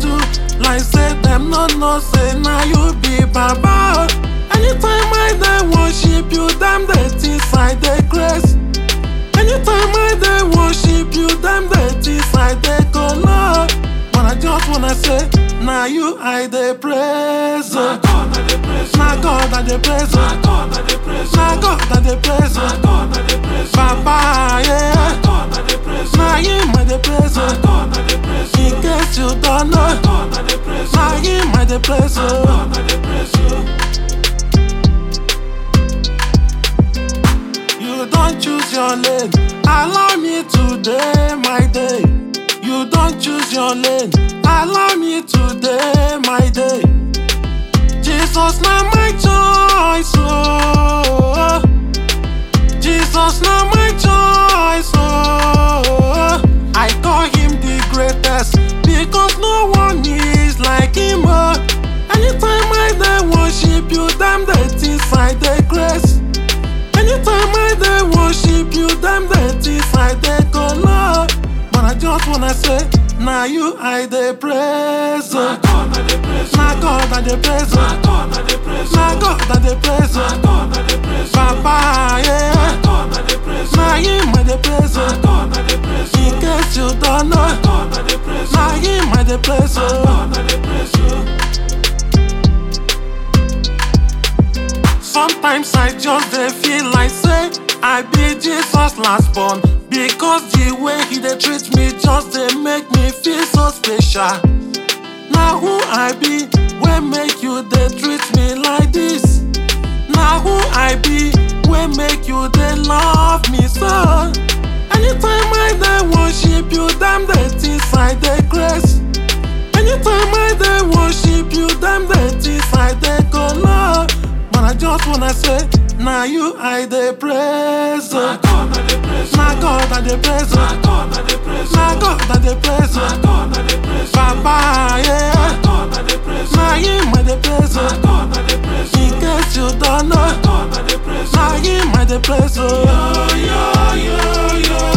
do like say dem no know say na you be baba. Anytime I dey worship you, dem dey think I dey craze. Anytime I dey worship you, dem dey think I dey color. But I just wanna say, na you I dey praise. Na oh. God I dey praise Na you. God I dey praise. Na oh. God I dey praise you. Na God I dey praise. Na oh. God I dey praise you. Baba, yeah. Na God I dey praise you. Na him I dey praise. Na oh. God I dey praise you. In case you don't know, Na God I dey praise you. na him I dey praise. Na oh. God I dey praise you. You don't choose your lane. Allow me today, my day. You don't choose your lane. Allow me today, my day. Jesus, now my choice. Oh. Jesus, now my choice. Oh. I call him the greatest because no one is like him. Oh. Anytime I dey worship you, them they think I dey grace. Anytime I dey worship you, them dey think I dey color. But I just wanna say, na you I dey praise. Na oh. God I dey praise you. Na God I dey praise. Na oh. God I dey praise you. Na God I dey praise. Na oh. God I dey praise you. Baba, Na yeah. God I dey praise you. Na him I dey praise. Na oh. God I dey praise you. In case you don't know, Na God I dey praise you. na him I dey praise. Na oh. God I dey praise you. Sometimes I just dey feel like say I be Jesus last born because the way he dey treat me just dey make me feel so special. Na who I be wey make you dey treat me like this? Na who I be wey make you dey love me so? Anytime I dey worship you, dem dey think I dey craze. Anytime I dey worship you, dem dey think I dey color. But I just wanna say, na you I dey praise. Na oh. God I dey praise you. Na God I dey praise. Na oh. God I dey praise you. Na God I dey praise. Na oh. God I dey praise you. Baba, Na yeah. God I dey praise you. Na him I dey praise. Na oh. God I dey praise you. In case you don't know, God I dey praise you. na him I dey praise. oh. Yo yo yo yo